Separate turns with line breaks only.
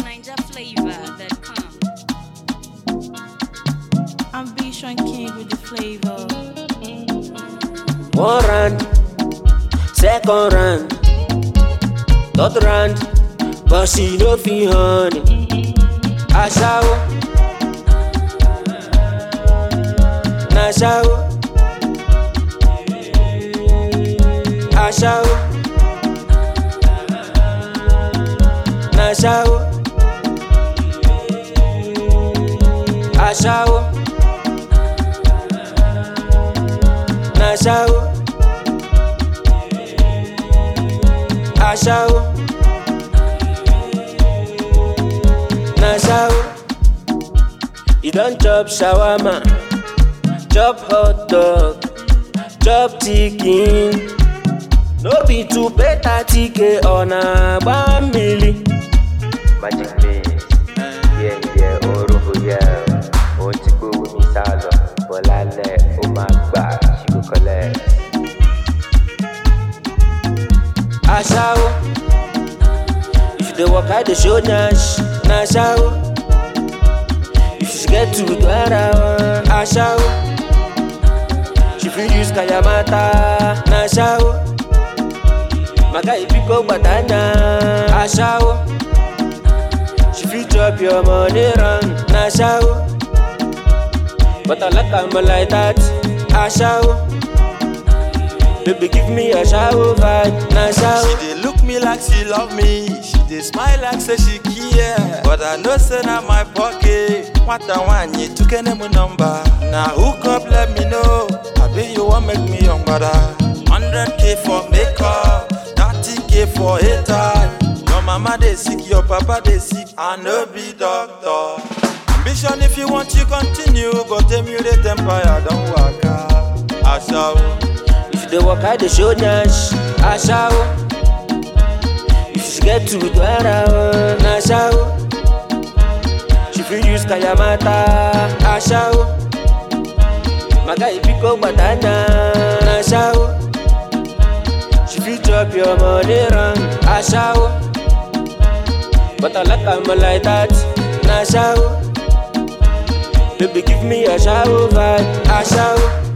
NinjaFlavor.com.
Ambition king with the flavor.
One round, second round, third round, but she no fit honey. Aṣawo, na aṣawo, aṣawo, na aṣawo, aṣawo, na aṣawo. aṣawo na aṣawo you don chop shawarma chop hot dog chop chicken no be to pay thirty k ọ̀nà àgbámìlì.
magic mix díẹ̀ díẹ̀ orúkọ yẹ ohun tí gbówó mi sá lọ bọ́lálẹ̀ ó máa gbà ṣíkò kọ́lẹ̀.
aṣawo if you dey waka dey show nyash na aṣawo if she get to do ara wọn aṣawo she fit use kayamata na aṣawo maka ibiko gbadanya aṣawo she fit chop your money run na aṣawo but I like am like that aṣawo. Baby, give me a shower vibe, na
She
shower.
dey look me like she love me. She dey smile like say she care. But I know say na my pocket. What I want you to get my number. Now hook up, let me know. I bet you want make me young brother. 100k for makeup, 30k for hater. Your mama dey sick, your papa dey sick. I no be doctor. Ambition if you want you continue, but them you dey empire don't work out. Ashawo.
If you dey waka dey show nyash, aṣawo. If she get to do ara wọn, na aṣawo. She fit use kayamata, aṣawo. Maka ibiko gbadanya, na aṣawo. She fit chop your money run, aṣawo. But I like am like that, na aṣawo. Baby give me a shower vibe, aṣawo.